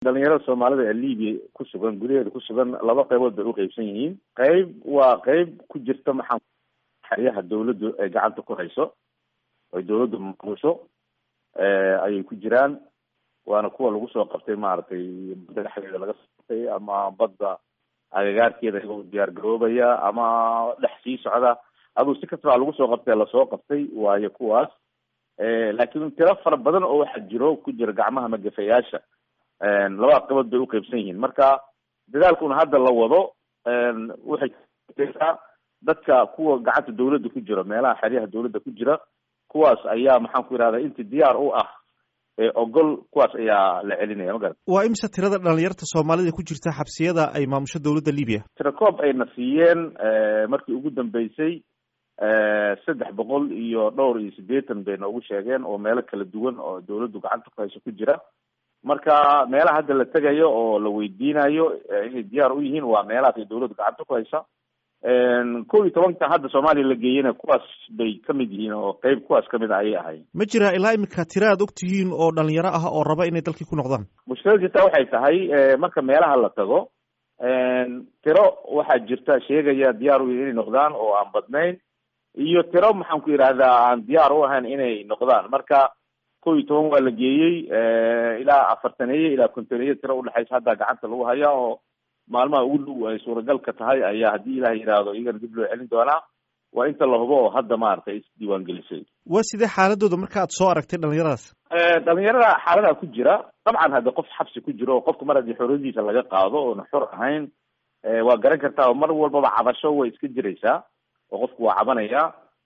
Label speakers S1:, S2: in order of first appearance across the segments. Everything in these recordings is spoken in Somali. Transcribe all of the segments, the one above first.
S1: dhalinyarada soomaalida ee libiya ku sugan gudaheeda ku sugan laba qaybood bay uqeybsan yihiin qeyb waa qeyb ku jirta maxaa xeryaha dawladdu ay gacanta ku hayso ay dawladdu maamusho ayay ku jiraan waana kuwa lagu soo qabtay maaragtay badda dhexdeeda laga soo qabtay ama badda agagaarkeeda iyagoo diyaar garoobaya ama dhex sii socda aduu si kastaba lagu soo qabtay lasoo qabtay waayo kuwaas laakiin tiro fara badan oo waxaa jiro ku jira gacmaha magafayaasha labada qabood bay uqeybsan yihiin marka dadaalkuna hadda la wado waxay taa dadka kuwa gacanta dawladda ku jira meelaha xeryaha dawladda ku jira kuwaas ayaa maxaan ku yidhahda inti diyaar u ah ogol kuwaas ayaa la celinaya ma garat
S2: waa imse tirada dhalinyarta soomaalida ku jirta xabsiyada ay maamusho dawladda libiya
S1: tirakoob ayna siiyeen markii ugu dambeysay saddex boqol iyo dhowr iyo siddeetan bay noogu sheegeen oo meelo kala duwan oo dawladdu gacanta ku hayso ku jira marka meelaha hadda la tegayo oo la weydiinayo inay diyaar u yihiin waa meelahaas ay dawladdu gacanta ku haysa kow iyo tobanka hadda soomaaliya la geeyena kuwaas bay kamid yihiin oo qeyb kuwaas kamid a ayay ahayn
S2: ma jira ilaa imika tira aad og tihiin oo dhalinyaro ah oo raba inay dalkii ku noqdaan
S1: mushkilad jirta waxay tahay marka meelaha la tago tiro waxaa jirta sheegaya diyaar u inay noqdaan oo aan badnayn iyo tiro maxaan ku yidhahdaa aan diyaar u ahayn inay noqdaan marka kow iyo toban waa la geeyey ilaa afartaneeye ilaa kontoneeye tiro udhexaysa hadda gacanta lagu hayaa oo maalmaha ugu dhow ay suuragalka tahay ayaa haddii ilaah yidhaahdo iyagana dib loo celin doonaa waa inta la hubo oo hadda maaragtay isdiiwaan gelisay
S2: waa sidee xaaladooda marka aad soo aragtay dhalinyaradaas
S1: dhalinyarada xaaladaha ku jira dabcan hadda qof xabsi ku jiro oo qofka mar haddii xorriyadiisa laga qaado oona xor ahayn waa garan kartaa oo mar walbaba cabasho way iska jiraysaa oo qofku waa cabanaya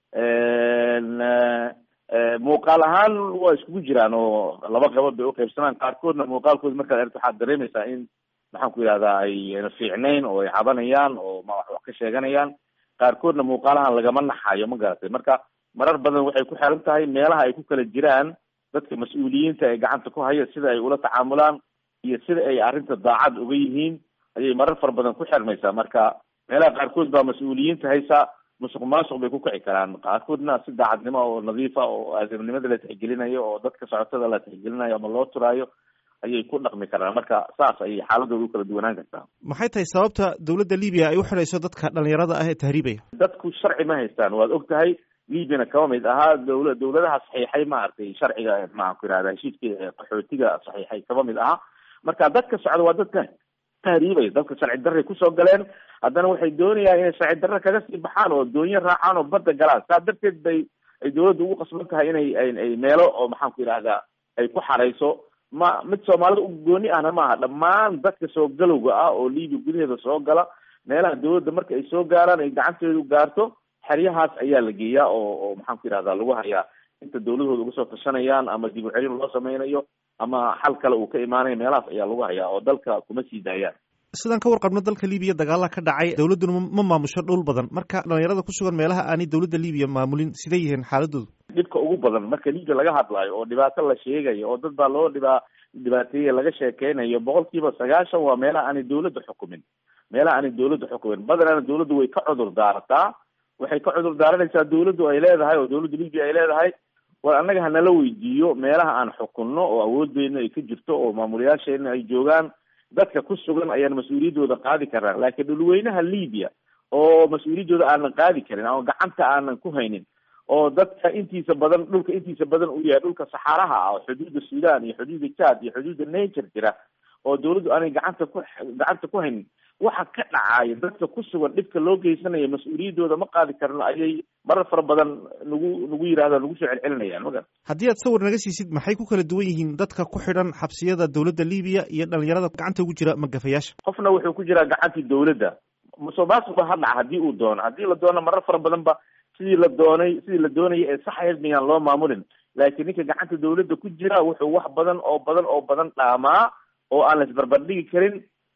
S1: muuqaal ahaan waa iskugu jiraan oo laba qabood bay uqeybsanaan qaarkoodna muuqaalkooda markaad aragto waxaad dareemaysaa in maxaan ku yidhahdaa ayna fiicnayn oo ay cabanayaan oo ma wax wax ka sheeganayaan qaarkoodna muuqaalahan lagama naxayo ma garatay marka marar badan waxay ku xiran tahay meelaha ay ku kala jiraan dadka mas-uuliyiinta ee gacanta ku haya sida ay ula tacaamulaan iyo sida ay arrinta daacad uga yihiin ayay marar fara badan ku xirmaysaa marka meelaha qaarkood baa mas-uuliyiinta haysa musuq maasuq bay ku kici karaan qaarkoodna si daacadnimo oo nadiifa oo aadamnimada la tixgelinayo oo dadka socotada la tixgelinayo ama loo turaayo ayay ku dhaqmi karaan marka saas ayay xaaladooda u kala duwanaan kartaa
S2: maxay tahay sababta dawladda libiya ay u xidhayso dadka dhalinyarada ah ee tahriibaya
S1: dadku sharci ma haystaan waad og tahay libyana kama mid ahaa dawla dawladaha saxiixay maaragtay sharciga maxaan ku yidhahda heshiiska qaxootiga saxiixay kama mid aha marka dadka socda waa dadka tahriibaya dadka sharci darray kusoo galeen haddana waxay doonayaan inay sharci darre kaga sii baxaan oo doonyo raacaan oo badda galaan saa darteed bay ay dawladda ugu qasban tahay inay ay meelo oo maxaan ku yidhahdaa ay ku xarayso ma mid soomaalida u gooni ahna maaha dhammaan dadka soo galowga ah oo libiya gudaheeda soo gala meelaha dawladda marka ay soo gaaraan ay gacanteedu gaarto xeryahaas ayaa la geeyaa oo oo maxaan ku yidhahdaa lagu hayaa inta dawladooda uga soo tashanayaan ama dib u celin loo sameynayo ama xal kale uu ka imaanayo meelahaas ayaa lagu hayaa oo dalka kuma sii daayaan
S2: sidaan ka warqabno dalka libiya dagaalaha ka dhacay dawladduna ma maamusho dhul badan marka dhalinyarada ku sugan meelaha aanay dawladda libiya maamulin siday yihiin xaaladoodu
S1: dhibka ugu badan marka libiya laga hadlaayo oo dhibaato la sheegayo oo dad baa loo dhibaa dhibaateeye laga sheekeynayo boqol kiiba sagaashan waa meelaha aanay dawladda xukumin meelaha aanay dawladda xukumin badanana dawladdu way ka cudur daarataa waxay ka cudur daaranaysaa dawladdu ay leedahay oo dawladda libiya ay leedahay war annaga hanala weydiiyo meelaha aan xukunno oo awooddeena ay ka jirto oo maamulayaasheena ay joogaan dadka ku sugan ayaan mas-uuliyaddooda qaadi karnaa laakiin dhulweynaha libiya oo mas-uuliyaddooda aanan qaadi karin ama gacanta aanan ku haynin oo dadka intiisa badan dhulka intiisa badan uu yahay dhulka saxaaraha ah oo xuduudda sudan iyo xuduudda chad iyo xuduudda nature jira oo dawladdu aanay gacanta ku gacanta ku haynin waxa ka dhacaya dadka ku sugan dhibka loo geysanayo mas-uuliyaddooda ma qaadi karno ayay marar fara badan nagu nagu yidhahda nagu soo celcelinayaan magar
S2: haddii aad sawir naga siisid maxay ku kala duwan yihiin dadka ku xidhan xabsiyada dawladda libiya iyo dhalinyarada gacanta ugu jira magafayaasha
S1: qofna wuxuu ku jiraa gacantii dawladda musuq maasuqba ha dhaca haddii uu doono haddii la doono marar fara badan ba sidii la doonay sidii la doonayay ee sax ahayd miyaan loo maamulin laakiin ninka gacanta dawladda ku jira wuxuu wax badan oo badan oo badan dhaamaa oo aan la isbarbardhigi karin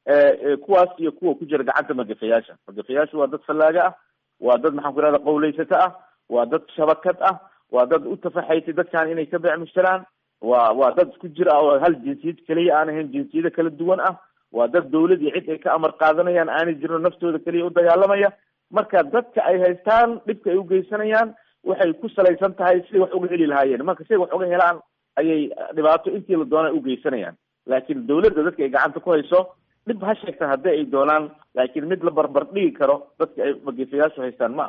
S1: kuwaas iyo kuwa ku jira gacanta magafayaasha magafayaashu waa dad fallaaga ah waa dad maxaan ku ihahda qawlaysato ah waa dad shabakad ah waa dad u tafaxaytay dadkan inay ka beec mushtaraan waa waa dad isku jir ah oo hal jinsiyad keliya aan ahayn jinsiyado kala duwan ah waa dad dawlad iyo cid ay ka amar qaadanayaan aanay jirin naftooda keliya u dagaalamaya marka dadka ay haystaan dhibka ay ugeysanayaan waxay ku salaysan tahay siday wax uga heli lahaayeen marka siday wax uga helaan ayay dhibaato intii la doona ugeysanayaan laakiin dawladda dadka ay gacanta ku hayso dhib ha sheegta haddii ay doonaan laakiin mid la barbar dhigi karo dadka ay magiisayaashu haystaan ma